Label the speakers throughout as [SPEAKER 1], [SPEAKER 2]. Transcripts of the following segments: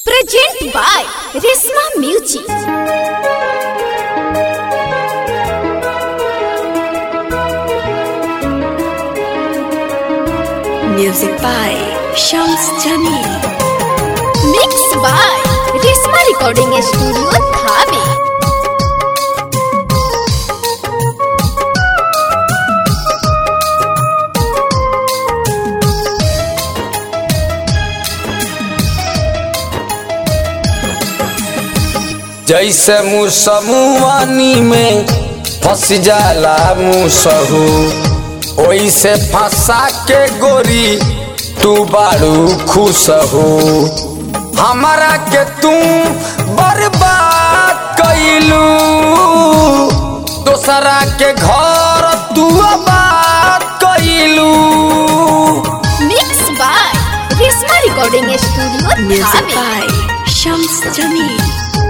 [SPEAKER 1] Present by Risma Music.
[SPEAKER 2] Music by Shams Jamil.
[SPEAKER 1] Mixed by Risma Recording Studio, Dhabi.
[SPEAKER 3] जैसे मुसमुआनी में फंस जाला मुसहू ओइसे फंसा के गोरी तू बारू खुश हो हमारा के तू बर्बाद कैलू दोसरा के घर तू आबाद कैलू
[SPEAKER 1] Mixed by Risma Recording Studio,
[SPEAKER 2] Music
[SPEAKER 1] Dhabi.
[SPEAKER 2] by Shams Jamil.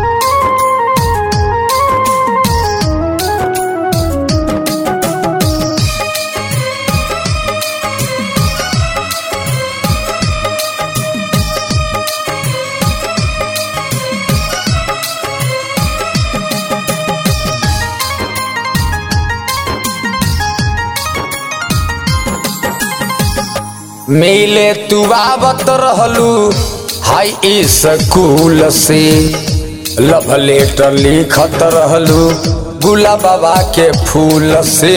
[SPEAKER 3] मिले तू आवत रहलू हाई स्कूल से लव लेटर लिखत रहलू गुला बाबा के फूल से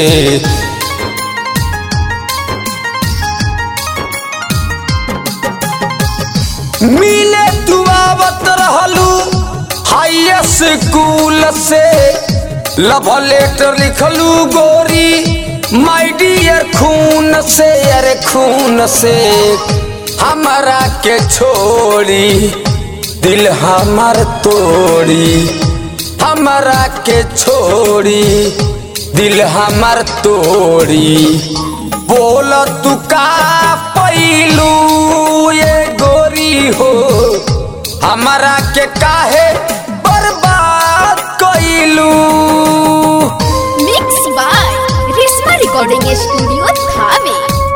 [SPEAKER 3] मिले तू आवत रहलू हाई स्कूल से लव लेटर लिखलू गोरी माय डियर खून से अरे खून से हमारा के छोड़ी दिल हमार तोड़ी हमारा के छोड़ी दिल हमार तोड़ी बोल तू का पैलू ये गोरी हो हमारा के काहे बर्बाद कैलू
[SPEAKER 1] Mixed by Risma Recording Studio, Dhabi.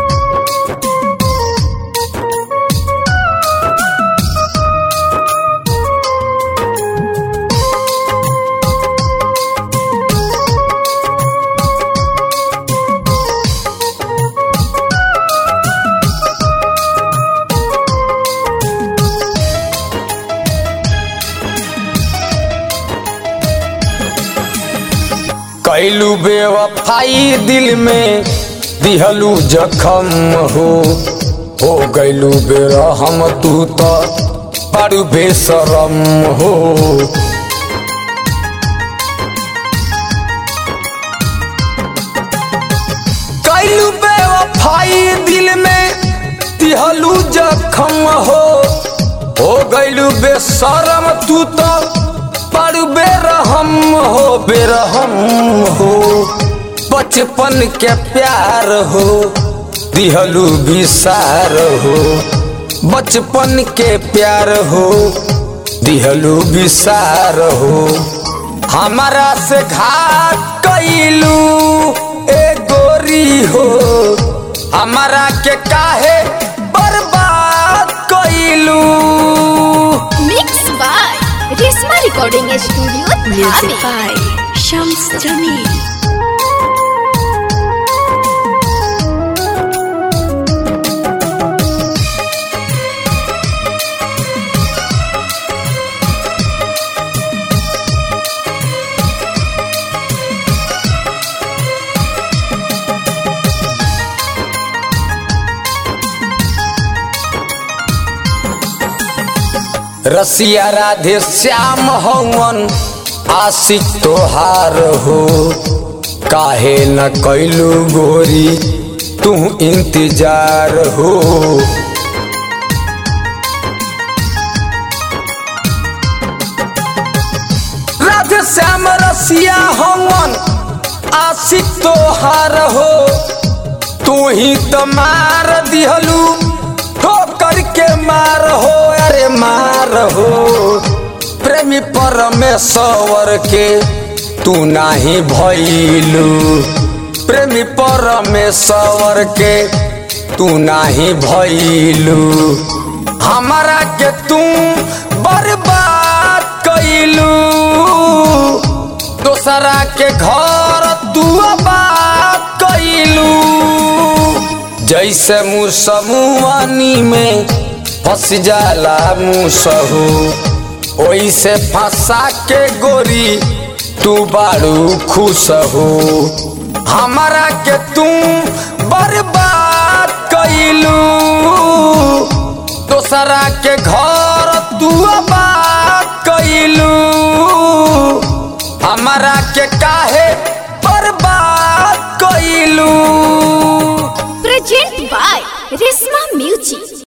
[SPEAKER 3] कैलू बेवफाई दिल में दिहलू जखम हो हो गैलू बेरहम तू तो बड़ू बेसरम हो कैलू बेवफाई दिल में दिहलू जखम हो हो गैलू बेसरम तू तो बड़ू बेरहम हो बेरहम हो बचपन के प्यार हो दिहलू विसार हो बचपन के प्यार हो दिहलू विसार हो हमारा से घात कैलू ए गोरी हो हमारा के काहे बर्बाद कैलू
[SPEAKER 1] Mixed by Risma Recording Studio,
[SPEAKER 2] Music
[SPEAKER 1] Dhabi.
[SPEAKER 2] by Shams Jamil.
[SPEAKER 3] रसिया राधे श्याम हवन आशिक तोहार हो काहे न कैलू गोरी तू इंतजार हो राधे श्याम रसिया हवन आशिक तोहार हो तू ही तो मार दिहलू ठोकर के मार हो अरे मार हो प्रेमी परमेश्वर के तू नाही भैलू प्रेमी परमेश्वर के तू नाही भैलू हमारा के तू बर जैसे मुसमुआनी में फंस जाला मुसहू ओइसे फंसा के गोरी तू बारू खुश हो हमारा के तू बर्बाद कैलू दोसरा के घर तू आबाद कैलू हमारा के काहे बर्बाद कैलू
[SPEAKER 1] प्रेजेंट बाय रेशमा